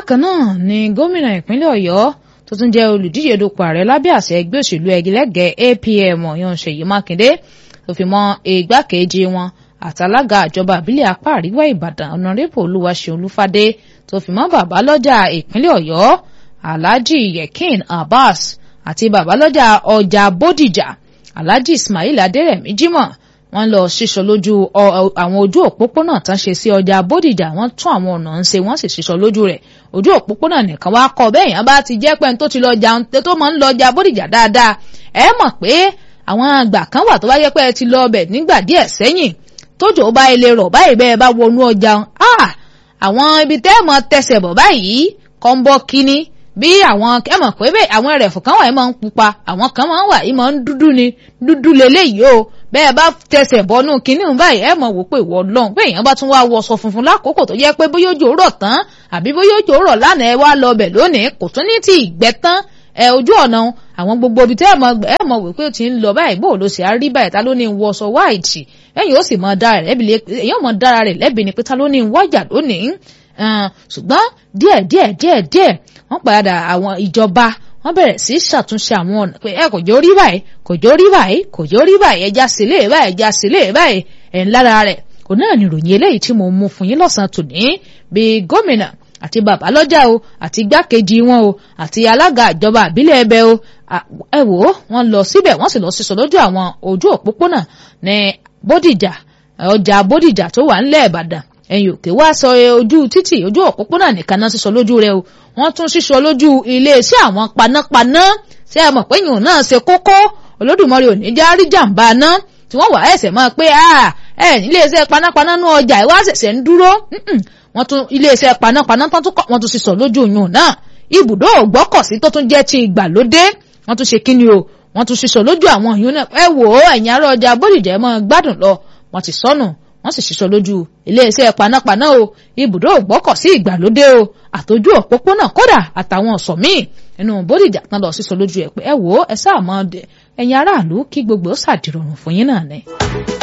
bákan náà ni gómìnà ìpínlẹ̀ ọ̀yọ́ tó tún jẹ́ olùdíje dupò ààrẹ lábẹ́ àṣẹ ẹgbẹ́ òṣèlú ẹgilẹ́gẹ̀ẹ́ apm ọ̀yàn ṣèyí mákindé tó fi mọ́ igbákejì wọn àtàlága àjọba àbílẹ̀ apá àríwá ìbàdàn ọ̀nàrẹ́bù olúwaṣeun olúfadé tó fi mọ́ bàbá lọ́jà ìpínlẹ̀ ọ̀yọ́ alhaji yekin abbas àti bàbá lọ́jà ọjà bódìjà alhaji ismail adérẹ̀mí jimoh wọ́n lọ ṣíṣọ lójú àwọn ojú òpópónà tán ṣe sí ọjà bódìjà wọ́n tún àwọn ọ̀nà ń ṣe wọ́n sì ṣíṣọ lójú rẹ̀ ojú òpópónà nìkan wá kọ bẹ́ẹ̀ yẹn bá ti jẹ́ pẹ́ni tó ti lọ jàun tó máa ń lọ ọjà bódìjà dáadáa ẹ mọ̀ pé àwọn àgbà kan wà tó bá yẹ pé ẹ ti lọ ọbẹ̀ nígbà díẹ̀ sẹ́yìn tójò bá ilé rọ̀ báyìí bẹ́ẹ̀ bá wọnú ọjà àwọn ibi tẹ́ ẹ̀ mọ tẹsẹ̀ bọ̀ báyìí kọ́ ń bọ́ kínní bí àwọn ẹ mọ̀ pé bẹ́ẹ̀ àwọn ẹrẹ̀fọ̀ kan wà yìí máa ń pupa àwọn kan máa ń wà yìí máa ń dúdú ni dúdú leléyìí o bẹ́ẹ̀ bá tẹsẹ̀ bọ́nú kínní báyìí ẹ mọ̀ wò pé ìwọ lọ́hùn pé èèyàn bá tún wá wọṣọ funfun lákòókò tó yẹ pé bóyá òjò rọ̀ tán àbí bóyá òjò rọ̀ lánàá ẹ wá lọ bẹ̀ lónìí kò tún ní ti ìgbẹ́ tán ẹ ojú ọ̀nà àwọn gbogbo ibi tẹ́ ẹ mọ̀ ẹ mọ̀ wò pé ó ti ń lọ báyìí bó ló ṣe á rí báyìí ta ló ní wọṣọ wáìtì ẹ̀yìn ó sì mọ̀ dára rẹ̀ èèyàn mọ̀ dára rẹ̀ lẹ́bi ni pé ta ló ní wájà lónìí ṣùgbọ́n díẹ̀ díẹ̀ díẹ̀ díẹ̀ wọ́n padà àwọn ìjọba wọ́n bẹ̀rẹ̀ sí ṣàtúnṣe àwọn ọ̀nà pé ẹ kò jó rí báyìí kò jó rí báyìí kò jó rí báyìí ẹja sílé báyìí ẹja sílé báyìí ẹ̀ ń lára rẹ̀ kò náà ní ìròyìn eléyìí tí mo mú fún yín lọ́sàn-án tòní bíi gómìnà àti bàbá lọ́jà o àti igbákejì wọn o àti alága ìjọba àbílẹ̀ ẹbẹ o ẹ wò ó wọ́n lọ síbẹ̀ wọ́n sì lọ sísọ lójú àwọn ojú òpópónà ní bódìjà ọjà bódìjà tó wà ńlẹ̀ ìbàdàn ẹ̀yìn òkè wá sọ ojú títì ojú òpópónà nìkan náà sísọ lójú rẹ o wọ́n tún sísọ lójú iléeṣẹ́ àwọn panápaná ṣé ẹ mọ̀ pé yìnyín náà ṣe kókó olódùmarè ò ní já rí jàǹbá náà tí wọ́n wà ẹ̀sẹ̀ mọ́ pé ẹ níléeṣẹ́ panápaná nú ọjà ìwá ṣẹ̀ṣẹ̀ ń dúró wọ́n tún iléeṣẹ́ panápaná tán tún kọ́ wọ́n tún sísọ lójú yìnyín náà ibùdó ògbọ́kọ̀sí tó tún jẹ́ ti ìgbàlódé wọ́n tún ṣe kíni o wọ́n tún sísọ lójú àwọn yìnyín náà ẹ wò ó ẹ̀yìn ará ọjà bódìjà ẹ mọ́ gbádùn lọ wọ́n ti sọnù wọ́n sì ṣiṣọ́ lójú iléeṣẹ́ panápaná o ibùdó ògbọ́kọ̀sí ìgbàlódé o àtòjú òpópónà kódà àtàwọn ọ̀sọ̀ míì nínú bódìjà tán lọ sísọ lójú ẹ̀ pé ẹ wò ó ẹ sáà mọ́ ẹ̀yin aráàlú kí gbogbo ó ṣàdìrọ̀rùn fún yín náà ni.